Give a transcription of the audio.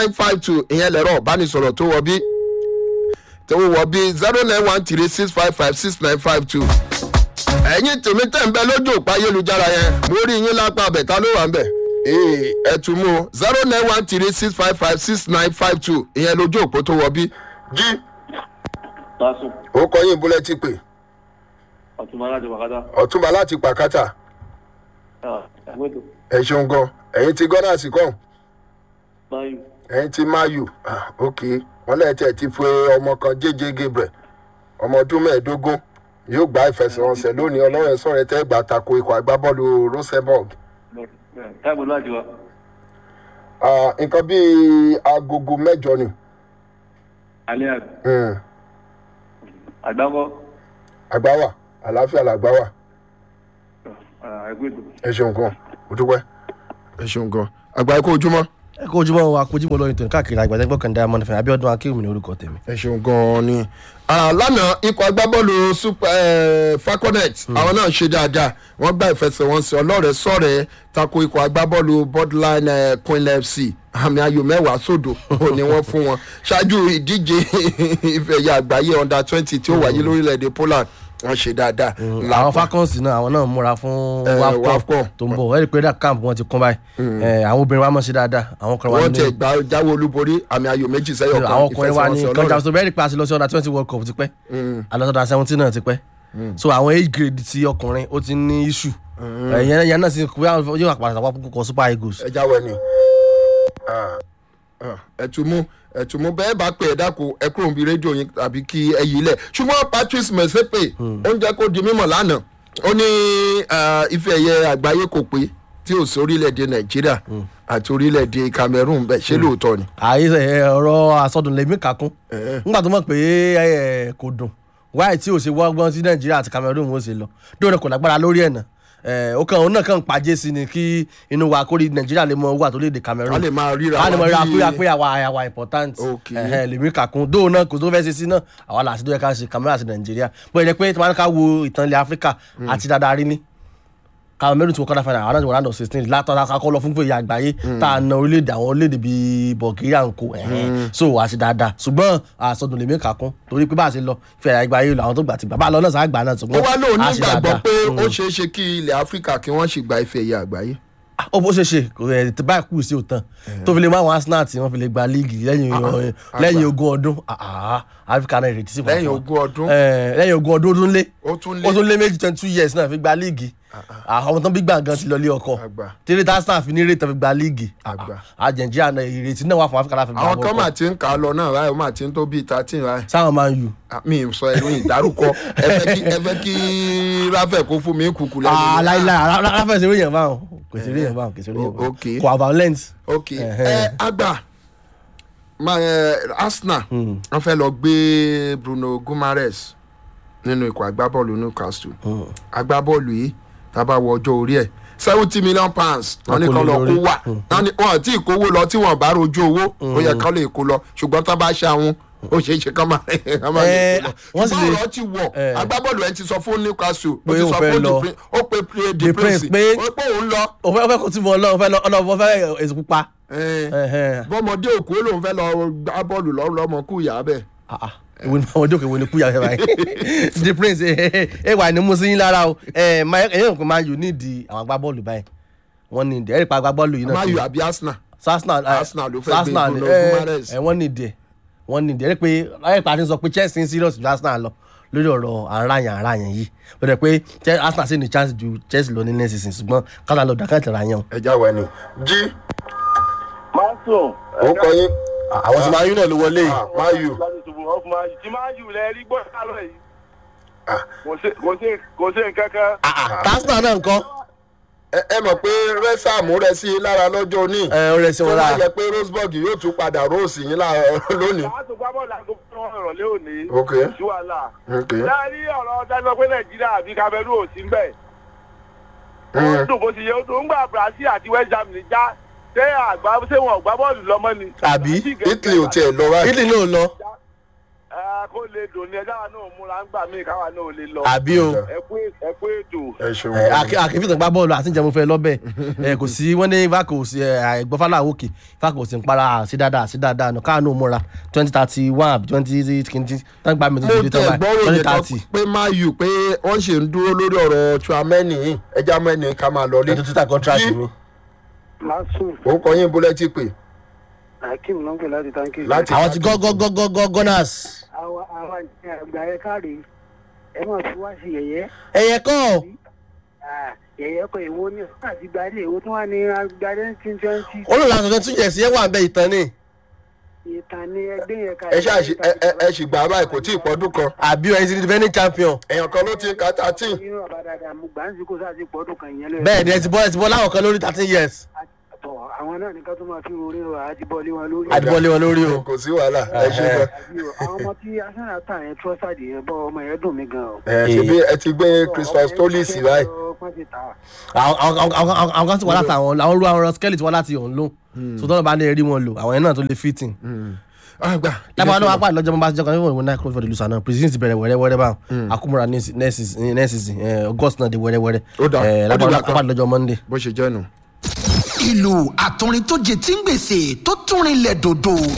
nine five two ìyẹn lẹ̀rọ ìbánisọ̀rọ̀ tó wọ bí tó wọ bí zero nine one three six five five six nine five two ẹ̀yin tèmi tẹ̀ ń bẹ lójú òpá ayélujára yẹn mo rí yín lápá abẹ ta ló wà ń bẹ̀ ee ẹ tún mú o zero nine one three six five five six nine five two ìyẹn lójú òpó tó wọ bí jí Tásùn, ó kọ yín búlẹ̀ tí pè ọ̀túnmọ̀ láti wàkátá. ọ̀túnba láti pàkátà Ẹgbẹ́ tó ẹ ṣeun gan ẹ̀yin ti gọ́nà sí kàn báyìí. ẹ̀yin ti mayu ah, ok wọ́n lẹ́yìn tí ẹ ti fún ọmọ kan jẹ́jẹ́ gabriel ọmọ ọdún mẹ́ẹ̀ẹ́dógún yóò gba ìfẹsẹ̀wọnsẹ̀ lónìí ọlọ́run ẹ̀ sọ̀rọ̀ ẹ̀ tẹ́ gbà tako ikọ̀ agbábọ́ọ̀lù rosenborg Táìbù láti wá. Ah, nǹkan bíi agogo mẹ́jọ ni Alẹ́ àgbà. Hmm, Àgbákọ́. àgbáwà àlàáfíà làgbáwà Ẹgbẹ́ tó. ẹ ṣeun gan o dúpẹ́ ẹ ṣeun gan àgbà ikú ojúmọ́ ẹ kó ojúmọ́ wa kó ojúmọ́ lórí tòun káàkiri àgbàdẹ́gbọ́ kan diamond fẹ́ abiodun akéwì ní orúkọ tèmi. ẹ ṣeun gan ni Ah, lánàá ikọ̀ agbábọ́ọ̀lù super eh, falconet àwọn náà ṣe dáadáa wọ́n gba ìfẹsẹ̀wọnsẹ̀ ọlọ́rẹ̀ sọ̀rẹ̀ tako ikọ̀ agbábọ́ọ̀lù borderline eh, queen fc àmì ayò mẹ́wàá sódò ò ní wọ́n fún wọn ṣáájú ìdíje ìfẹ̀yà àgbáyé under twenty tí ó wáyé lórílẹ̀‐èdè poland wọ́n ṣe dáadáa. àwọn falcons náà àwọn náà múra fún Eh, wafcon WAFCON. tó ń bọ̀ ẹ̀rí pé dá camp wọn ti kún báyìí Eh, àwọn obìnrin wa mọ̀ sí dáadáa àwọn kan wà wọ́n ní tẹ̀ gbá jáwé olúborí àmì ayò méjì sẹ́yọ̀ kan àwọn ọkùnrin wa ní ìfẹsẹ̀wọnsẹ̀ kọjá ọlọ́rẹ̀. tó bẹ́ẹ̀ rí pé a ti lọ sí under twenty world cup ti pẹ́ alọ́sọ̀dọ̀ seventeen náà ti pẹ́ so àwọn age grade ti ọkùnrin ó ti ní issue ẹ̀yẹn yẹn náà sì kú yóò wà pàtàkì wọ́n kọ super eagles. ẹ jáwé ni ẹtùmú ẹtùmú bẹ́ẹ̀ bá pè é dákun ẹ kúrò níbi rédíò yín tàbí kí ẹ yí lẹ̀ ṣùgbọ́n patrice mẹsẹ́pè ó ń jẹ́ kó di mímọ̀ lánàá ó ní ah, ife ẹ̀yẹ àgbáyé kò pé tí ò sí orílẹ̀-èdè nàìjíríà àti orílẹ̀-èdè cameroon bẹ́ẹ̀ ṣé lóòótọ́ ni. àyè ẹ, ọ̀rọ̀ àsọdùn lèmi kàkún nígbà tó mọ̀ pé ẹ, kò dùn wáyé tí ò ṣe wọ́gbọ́n sí nàìjíríà àti cameroon ó ṣe lọ dóòrè kò lágbára lórí ẹ̀ náà ẹ, ó kàn òun náà kàn ń pàjẹ́ sí ni kí inú wa kórìí nàìjíríà lè mọ owó àtòlédè cameroon a lè máa ríra a lè mọ wa ríra bí- pé pé àwa àwa important Ok. ẹhẹn, lèmi kàkún dóò náà kò tó fẹ́ ṣe sí náà àwa làásì tó yẹ ká ṣe cameroon àti nàìjíríà bó ẹ jẹ́ pé tí wọ́n ká wo ìtàn ilẹ̀ áfíríkà àti dáadáa rí ní cameroon tí wọ́n kọ́ra fẹ́ràn àwọn náà ti wọ́n round of sixteen látọ̀ kakọ́ lọ fún fèyí àgbáyé tá a na orílẹ̀-èdè àwọn orílẹ̀-èdè bíi bulgaria ń kó ẹ̀hẹ́n. so wàá ṣe dáadáa ṣùgbọ́n àsọdùn lèmi kàkún torí pé bá a ṣe lọ fẹ́ àgbáyé lọ àwọn tó gbà ti gbà bá a lọ náà sáà gbà náà ó ṣùgbọ́n wá lóun a ṣe nígbàgbọ́ dáadáa. pé ó ṣeé ṣe kí ilẹ̀ áfíríkà kí wọ́n sì gba ife ẹ̀yẹ àgbáyé. Ah, ó bó ṣe ṣe kò ẹ̀ tí báyìí kù sí òtán tó fi lè mú àwọn arsenal tí wọ́n fi lè gba líìgì lẹ́yìn Ah, lẹ́yìn ogún ọdún Ah, ah, áfíríkà náà ìrètí sí fún lẹ́yìn wọn. ogún ọdún Eh, lẹ́yìn ogún ọdún ó tún lé ó tún lé ó tún lé méjì twenty two years náà fi gba líìgì àwọn tó ń bí gbàngàn ti lọ lé ọkọ àgbà. tírí tásán fi ní rètò fi gba líìgì Àgbà. àjẹjìrì àná ìrètí náà wà fún áfíríkà láti gba àwọn kan World mà Cup. ti ń kà á lọ náà láì ó mà ti ń tó bíi thirteen láì. sáwọn máa ń yù Ah, mi ì sọ ẹnu ìdárúkọ ẹ fẹ́ kí ẹ fẹ́ kí ráfẹ̀ kó fún mi kúkú lẹ́nu. aláìláì ráfẹ́ sí oríyàn báwọn kò sí oríyàn báwọn kò sí oríyàn O- ok. báwọn kò violent. ok Ẹhẹ́. ẹ àgbà ma ẹ arsenal wọn fẹ́ lọ gbé bruno gumares nínú ikọ̀ agbábọ́ọ̀lù newcastle agbábọ́ọ̀lù yìí tábà wọ ọjọ́ orí ẹ̀ seventy million pounds wọn ní Wọn kò kán lè lọ kó lórí. wà wọn ní wọn tí ì kówó lọ tí wọn bá rojú owó ó yẹ kán lè kó lọ ṣùgbọ́n tá bá ṣe àwọn ó ṣeé ṣe kán máa kán máa lè Eh, kó lọ wọ́n sì ṣùgbọ́n lè- ọ̀rọ̀ ti wọ̀ Eh. agbábọ́ọ̀lù ẹ̀ ti sọ fún newcastle ó Pé ti ó sọ fẹ́ fún lọ. the prince ó pe the The prince Prince pé- ó pé òun lọ. òfẹ́ òfẹ́ kò tí mo lọ òfẹ́ lọ ọ̀nà òfẹ́ èsì pupa. Eh Ẹhẹ́n. bọ́mọdé òkú ó lóun fẹ́ lọ gbá bọ́ọ̀lù lọ́rùn lọ́mọ kú ìyá bẹ́ẹ̀. Ah, ah. èwo ni àwọn jókòó èwo ni kúyà fẹ́ báyìí the prince ẹ ẹ wà ní musin yín lára o ẹ ẹyìn òkú máa yù nídìí àwọn agbábọ́ọ̀lù báyìí wọ́n ní ìdí ẹ̀rí pa agbábọ́ọ̀lù yìí náà máa ti- yọ àbí arsenal. Arsenal ẹ, Arsenal ló fẹ́ gbé Arsenal Bruno ẹ, Guimaraes. ẹ, wọ́n ní ìdí ẹ̀ wọ́n ní ìdí ẹ̀rí pé ẹ̀rí pa ti sọ pé Chelsea ń serious ju Arsenal lọ lórí ọ̀rọ̀ àráyàn àráyàn yìí ó dẹ̀ pé Che- Arsenal sì ní chance ju Chelsea lọ ní next season ṣùgbọ́n kálá lọ dàkẹ́ tẹ̀ra yẹn o. ẹ já wa ni. jí Máa sùn. ó kọ yín àwọn tí máa yún náà ló wọlé yìí. Ah, máa yù Láti ṣubú ọ̀fun máa yù. Tí máa yù lẹ rí gbọ́ sálọ yìí. Ah. Kò sí- kò sí kò sí nǹkan kan. Arsenal náà nǹkan ẹ ẹ mọ̀ pé rẹ́sàmù rẹ̀ sí i lára lọ́jọ́ òní. ẹ ó rẹ̀ sí tó wọn bá lára. yẹ pé roseburg yóò tún padà rose yín lára lónìí. Láti gbá bọ́ọ̀lù àgbo fún wọn ìrọ̀lẹ́ òní. Ok. Sí wàhálà. ok Láàárín ọ̀rọ̀ dájọ́ pé Nàìjíríà àbí Cameroon ò sí ń bẹ̀. Ó dùn bó ti yẹ ó dùn. Ńgbà Brazil àti West Germany já. Ṣé àgbá ṣé wọn ò gbá bọ́ọ̀lù lọ́mọ ni? Àbí? italy ò tiẹ̀ lọ báyìí. Italy náà lọ. Ẹ, kó lè dùn ní ẹjọ́ wa náà múra ń gbà mí káwa náà ò lè lọ. àbí o ẹ kú ẹ kú ètò. ẹ ṣeun ẹ, àkè- àkèfìtàn gbá bọ́ọ̀lù àti ìjẹun fẹ́ lọ́bẹ̀ ẹ, kò sí wọ́n ní vaco sí àìgbọ́fálà òkè vaco sí ń para sí dáadáa sí dáadáa nù káàánú múra twenty thirty one àbí twenty kìíní tán gbà mí tó mo ti tẹ tán báyìí gbọ́rọ̀ twenty yẹn kan thirty pé má yù pé wọ́n ṣe ń dúró lórí ọ̀rọ̀ tuamẹ́nì yìí ẹja mẹ́ni ká máa lọ lé. lọ́dún títà contract Jí. mi. lásùn orúkọ yín bólẹ́tì pé akeem ló ń pè láti tanki. Láti- àwọn ti gọ́gọ́gọ́gọ́ gunners. àwa àwa ní àgbà ẹ káre ẹ máa fi wá sí yẹyẹ ẹ̀yẹ kọ́ yẹyẹ kọ èwo ní ọkọ àti gbadé èwo tó wà ní agbadé nineteen twenty olùlànà tuntun tún jẹ̀ sí ẹ̀ wà ń bẹ ìtàn ni ìtàn ní ẹgbẹ́ yẹn ká. ẹ ṣáà ṣe ẹ ẹ- ẹ sì gbà á báyìí kò tí ì pọ́dún kan àbí ẹ̀ ti defending champion. èèyàn kan ló ti ka thirteen nínú ọba dáadáa mo gbà ń sí kó sáà ti pọ́dún kan ìyẹn lóye. bẹ́ẹ̀ ni ẹ ti bọ́ ẹ ti bọ́ láwọn kan lórí thirteen years. tọ àwọn náà nìkan tó máa fi orí rọ àdìbọ́lé wọn lórí. àdìbọ́lé wọn lórí o. kò sí wàhálà ẹ ṣe gan. Àbí o, àwọn ọmọ tí arsenal tà yẹn trọ́sàdì yẹn bọ́ ọmọ yẹn dùn mí gan o. ẹ ṣe bí ẹ ti gbé christmas tolis báyìí. wọ́n ti tà á. àwọn àwọn- àwọn- àwọn- àwọn kan sì wá láti àwọn àwọn ru àwọn skeleton wá láti ọ̀hún ló so tọ́lọ́ bá lè rí wọn lò àwọn yẹn náà tó lè fit in. àgbà lábàá náà wá pàdé lọ́jọ́ bá jẹ́ kan níwọ̀n ìwọ̀n náà kúrò fọ́dọ̀ lùsàn náà president ti bẹ̀rẹ̀ wẹ́rẹ́wẹ́rẹ́ báwọn akúmọ̀ra nẹ́ẹ̀sì august náà di wẹ́rẹ́wẹ́rẹ́ Ó dà, Eh, ó lábàá dìgbà náà kan. pàdé lọ́jọ́ monday. bó ṣe jẹ́ nù. ìlú àtúnrin tó jẹ tí ń gbèsè tó túnrin lẹ̀ dòdò